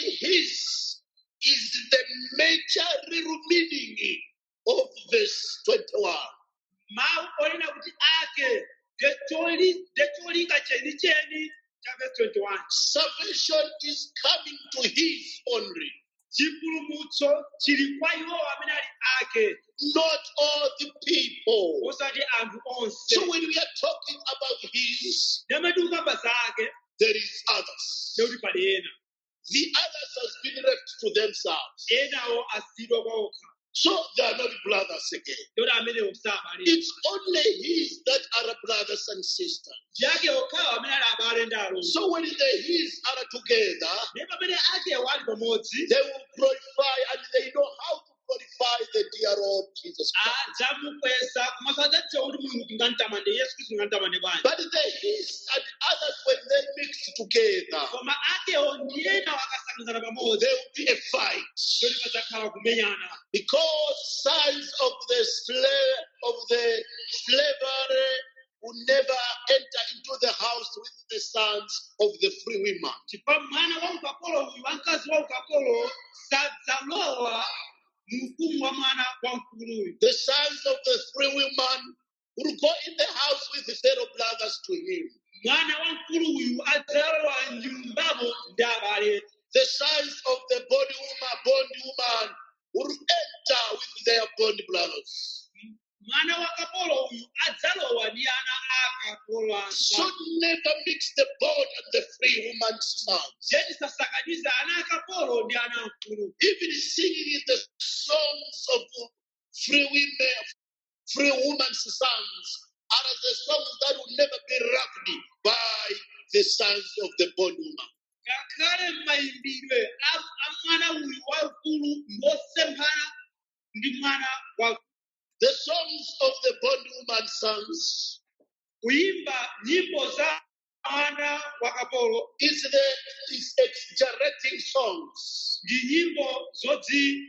his is the major real meaning of verse 21. mawu oyena kuti ake ndecholi- ndecholinga chenicheni cha verse 21 Salvation is coming to his only. chipulumutso chili kwa iwo amene ali ake not all the people. osati anthu onse So when we are talking about his, ndamati ukamba zake there is others. ndekuti pali ena The others has been left to themselves. enawo asiyidwa kwa okha So they are not brothers again. ndekuti amenewo sabalira It's only his that are brothers and sisters. ndi ake okhawo amene ali abale ndi alongo So when the his are together, ndi pamene akewo ali pamodzi they will glorify and they know how to glorify the dear Lord Jesus Christ. adzamukweza komanso adzadziwa kuti mulungu tingamtamande yesu khristu tingamtamande bwanji But the his and others, when they mix together, koma akewo ndi ena akasangizana pamodzi there will be a fight. ndoti padzakhala kumenyana because sons of the slave of the slavery will never enter into the house with the sons of the free women. chifukwa mwana wa ukapolo uyu wamkazi wa ukapolo sadzalowa mu ufumu wa mwana wa mkuluyu The sons of the free women will go in the house with the fellow brothers to him. mwana wa mkulu uyu adzalowa nyumbamo ndi abale The sons of the bond woman, bond woman will enter with their bond brothers. mwana wa kapolo uyu adzalowa ndi ana akapolo So anza never mix the bond and the free woman's sons. zedi sasakaniza ana akapolo ndi ana mkulu even singing in the songs of free women, free women's sons, are the songs that will never be loved by the sons of the bondwoman. ngakhale mayimbidwe a a mwana uyu waukulu ngosemphana ndi mwana wa The songs of the bondwoman sons kuyimba nyimbo za mwana wa kapolo is the is exaggerating songs. ndi nyimbo zodzi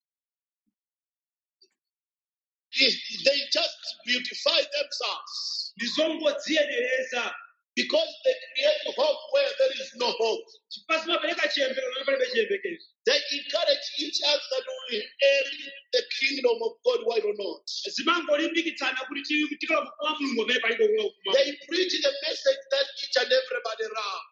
It- they just beautify themselves ndi zongodziyenereza because they create hope where there is no hope. chifukwa zimapereka chiyembekezo pamene palibe chiyembekezo They encourage each other that we inherit the kingdom of God, why or not? zimangolimbikitsana kuti ti- tikalowa mfumu wa mulungu pamene palibe kulowa ufuma They preach the message that each and everybody loves.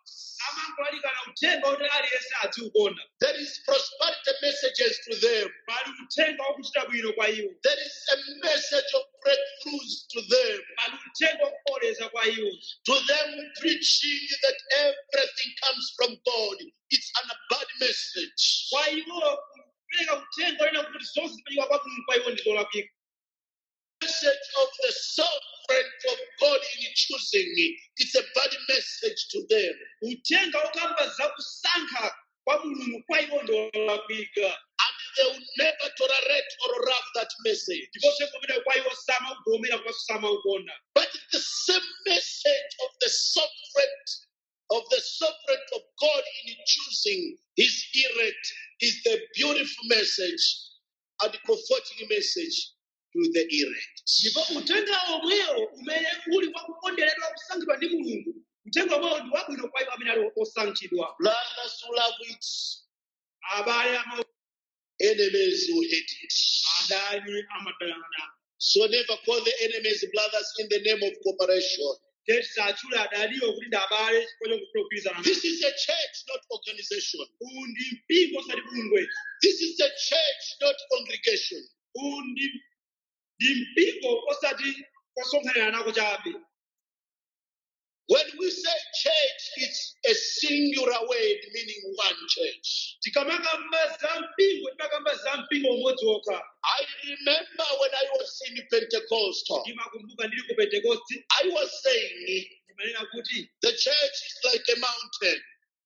amangolalikana uthenga kuti aliyense adziukonda There is prosperity messages to them. pali uthenga wakuchita bwino kwa iwo There is a message of breakthroughs to them. pali uthenga wakukoleza kwa iwo To them preaching that everything comes from God. It's an bad message. kwa iwo kupereka uthenga onena kuti zonse zimachika kwa mulungu kwa iwo ndi zolakwika Message of the sovereignty of God in choosing me. It's a bad message to them. uthenga wokamba zakusankha kwa mulungu kwa iwo ndi wolakwika And they will never tolerate or love that message. ndipo uthenga umene kwa iwo samaugomera komanso samaukonda But the same message of the sovereignty of the sovereignty of God in choosing his elect is the beautiful message and comforting message to the elect. ndipo uthenga omwewo umene uli wakukonderedwa kusankhidwa ndi mulungu uthenga omwewo ndi wabwino kwa iwo amene ali osankhidwa Brothers who love it, abale ama enemies who hate it. adani amadana So never call the enemies brothers in the name of cooperation. teti satchule adaliwo kuti ndi abale chifukwa chokufuna kugwirizana This is a church, not organization. uwu ndi mpingo osati bungwe This is a church, not congregation. uwu ndi ndi mpingo osati kosonkhanira nako chabe When we say church, it's a singular word meaning one church. tikamakamba za mpingo timakamba za mpingo umodzi wokha I remember when I was in Pentecostal, ndimakumbuka ndili ku pentekosti I was saying ndimanena kuti the church is like a mountain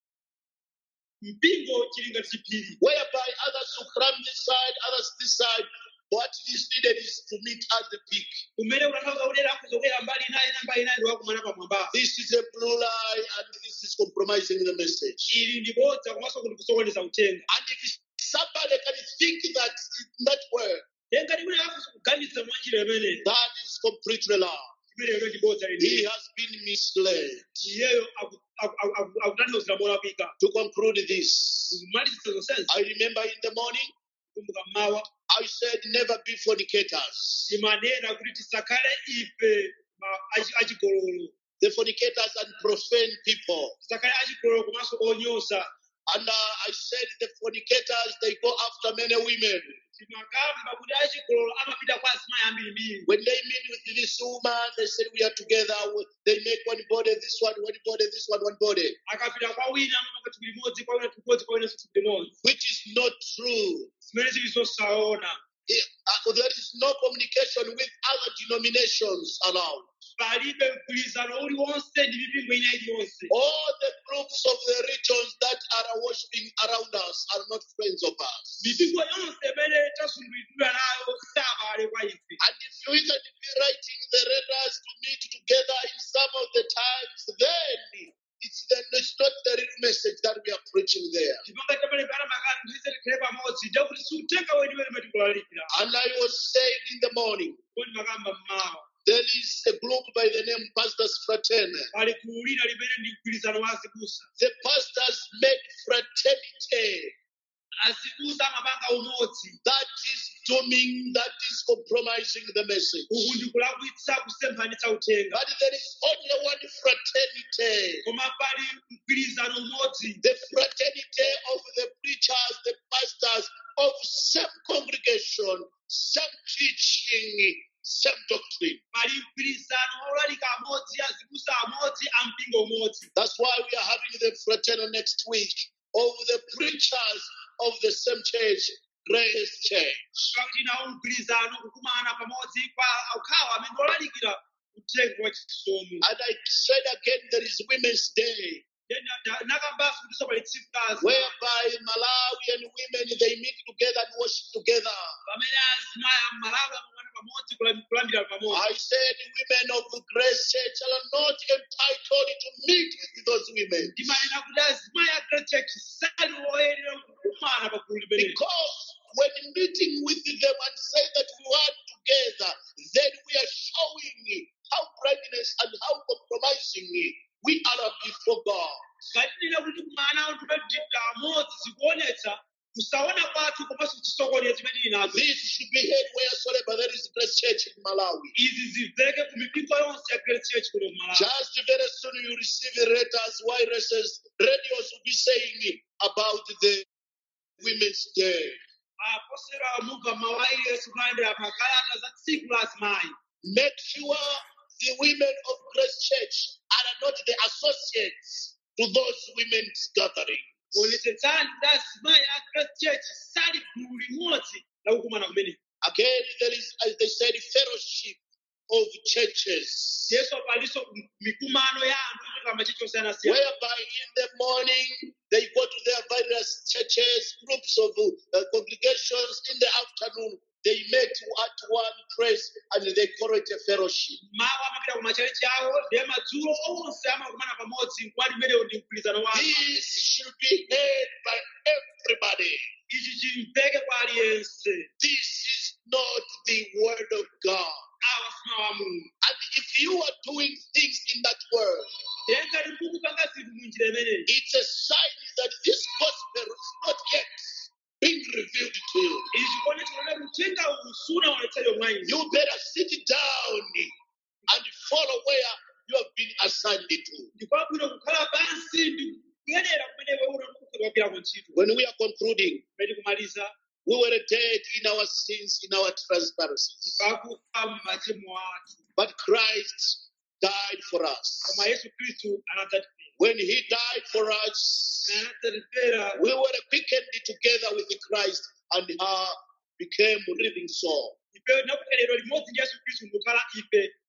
mpingo chili ngati chiphiri whereby others will climb this side, others this side. What is needed is to meet at the peak. kumene unathauza kuti akuzokera mbali inayi na mbali inayi ndiwakumana pamwamba This is a blue lie and this is compromising the message. ili ndi bodza komanso kuti kusokoneza uthenga And if somebody can think that in that way, tenga ndi kuti akuzi kuganiza mwa njira imene that is completely lie. imene ilo ndi bodza He lini has been misled. iyeyo aku- aku- aku- aku- akutanthauzira molakwika To conclude this, kumaliza zonsenzi I remember in the morning kumbuka mmawa I said, never be fornicators. timanena kuti tisakhale ife ma- achi- achigololo The fornicators and profane people. tisakhale achigololo komanso onyosa And uh, I said, the fornicators, they go after many women. timakamba kuti achigololo amapita kwa azimayi ambirimbiri When they meet with this woman, they said, we are together. They make one body, this one, one body, this one, one body. akapita kwa wina amapanga thupi limodzi kwa wina thupi limodzi kwa wina thupi limodzi Which is not true. zimene zili zosaona Eh, uh, there is no communication with other denominations around. palibe mgwirizano uliwonse ndi mipingo ina iliyonse All the groups of the regions that are worshiping around us are not friends of us. mipingo yonse imene tasundulidwa nayo sabale kwa ife And if you even be writing the letters to meet together in some of the times, then it's, the, it's not the real message that we are preaching there. chipanga chapale pana makani ndize tikhale pamodzi ndakuti siuthenga weniweni umene tikulalikira And I was saying in the morning, kodi makamba mmawa there is a group by the name Pastors Fraternal. pali kuwulira limene ndi mgwirizano wa azibusa The pastors make fraternity azibusa amapanga umodzi that is dooming, that is compromising the message. uku ndi kulakwitsa kusemphanitsa uthenga But there is only one fraternity. koma pali mgwirizano umodzi The fraternity of the preachers, the pastors of same congregation, same teaching, same doctrine. pali mgwirizano olalika amodzi azibusa amodzi ampingo umodzi That's why we are having the fraternal next week of the preachers of the same church, Grace Church. pakuti nawo mgwirizano kukumana pamodzi kwa akhawa amene olalikira uthenga wa chisomo And I said again, there is Women's Day, nakambaso kuti pali tsiku lazi whereby Malawian women they meet together and worship together. pamene azimayi amalawi amamana pamodzi kulam- kulambira pamodzi I said, women of Grace Church are not entitled to meet with those women ndimanena kuti azimayi a great church sali woyenera kukumana pa gulu limeneli because when meeting with them and say that we are together, then we are showing how blindness and how compromising we are before God. ngatinena kuti kumana anthu tadita amodzi zikuonetsa kusaona kwathu komanso chisokonezo chimene tili nazo This should be heard wheresoever there is Grace Church in Malawi. izi zimveke ku mipingo yonse ya great church kuno ku malawi Just very soon you receive letters, viruses, radios will be saying about the Women's Day. aposera mumva mawairesi kulandira makalata za tsiku la azimayi Make sure the women of Grace Church are not the associates to those women's gathering. onetsetsani kuti azimayi a great church sali gulu limodzi la kukumana kumene Again, there is, as they said, fellowship of churches. yesu palinso mikumano ya anthu kuchoka machechi osiyanasiyana whereby in the morning they go to their various churches, groups of uh, congregations. In the afternoon, they meet at one place and they call it a fellowship. mawa amapita ku machechi awo ndiye madzulo onse amakumana pamodzi mkwati mmenewo ndi mgwirizano wawo This should be heard by everybody. ichi chimveke kwa aliyense This is not the word of God. awa simawu a mulungu And if you are doing things in that world, ndiye ngati mukupanga zinthu munjira imeneyi it's a sign that this gospel is not yet being revealed to you. ichi chikuone chikuone mtenga uwu sunaonetsedwe mwa inu You better sit down and follow where you have been assigned to. ndikwabwino kukhala pansi ndi kuyenera kumene iwe unakukwirwapirako ntchito When we are concluding, peti kumaliza we were dead in our sins, in our transgressions. pakufa machimo athu But Christ died for us. koma yesu khristu anadzatifera When he died for us, anadzatifera we were quickened together with Christ and uh, became living soul. ife nakuferedwa limodzi ndi yesu khristu ndikukhala ife